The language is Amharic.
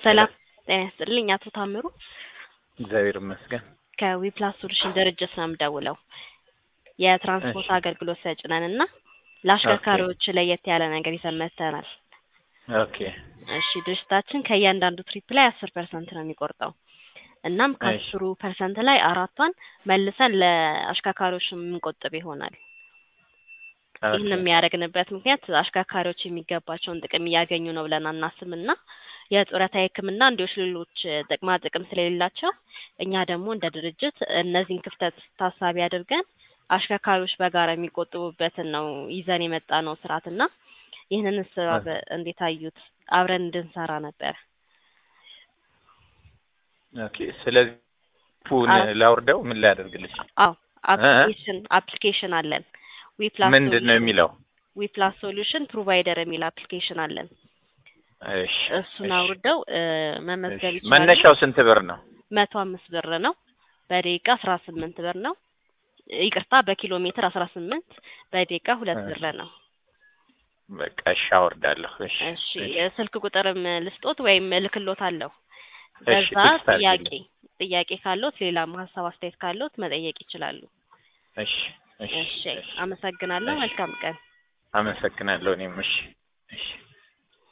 ሰላም ጤና ይስጥልኝ። አቶ ታምሩ እግዚአብሔር ይመስገን። ከዊፕላስ ሶሉሽን ድርጅት ነው የምደውለው። የትራንስፖርት እሺ። አገልግሎት ሰጭ ነን እና ለአሽከርካሪዎች ለየት ያለ ነገር ይዘን መጥተናል። ኦኬ እሺ ድርጅታችን ከእያንዳንዱ ትሪፕ ላይ አስር ፐርሰንት ነው የሚቆርጠው። እናም እሺ። ከአስሩ ፐርሰንት ላይ አራቷን መልሰን ለአሽከርካሪዎች የምንቆጥብ ይሆናል። ይህን ኦኬ የሚያደርግንበት ምክንያት አሽከርካሪዎች የሚገባቸውን ጥቅም እያገኙ ነው ብለን አናስብና የጡረታ ሕክምና እንዲሁም ሌሎች ጥቅማ ጥቅም ስለሌላቸው እኛ ደግሞ እንደ ድርጅት እነዚህን ክፍተት ታሳቢ አድርገን አሽከርካሪዎች በጋራ የሚቆጥቡበትን ነው ይዘን የመጣ ነው ስርዓትና ይህንን ስራ በ- እንዴት አዩት? አብረን እንድንሰራ ነበር። ኦኬ። ስለዚህ ፑን አዎ ላውርደው ምን ላያደርግልሽ? አዎ አፕሊኬሽን አፕሊኬሽን አለን። ዊፕላስ ምንድን ነው የሚለው? ዊፕላስ ሶሉሽን ፕሮቫይደር የሚል አፕሊኬሽን አለን። እሺ እሱን እሺ አውርደው እ፣ እሺ። መመዝገብ ይችላሉ። መነሻው ስንት ብር ነው? መቶ አምስት ብር ነው። በደቂቃ አስራ ስምንት ብር ነው። ይቅርታ በኪሎ ሜትር አስራ ስምንት በደቂቃ ሁለት እሺ ብር ነው። በቃ እሺ አወርዳለሁ። እሺ እሺ እሺ እ፣ ስልክ ቁጥርም ልስጦት ወይም እልክሎት አለሁ። እሺ በዛ ቴክስት ጥያቄ አድርጊልኝ። ጥያቄ ካሎት ሌላም ሀሳብ አስተያየት ካሎት መጠየቅ ይችላሉ። እሺ እሺ እሺ እሺ አመሰግናለሁ። እሺ መልካም ቀን። አመሰግናለሁ። እኔም እሺ እሺ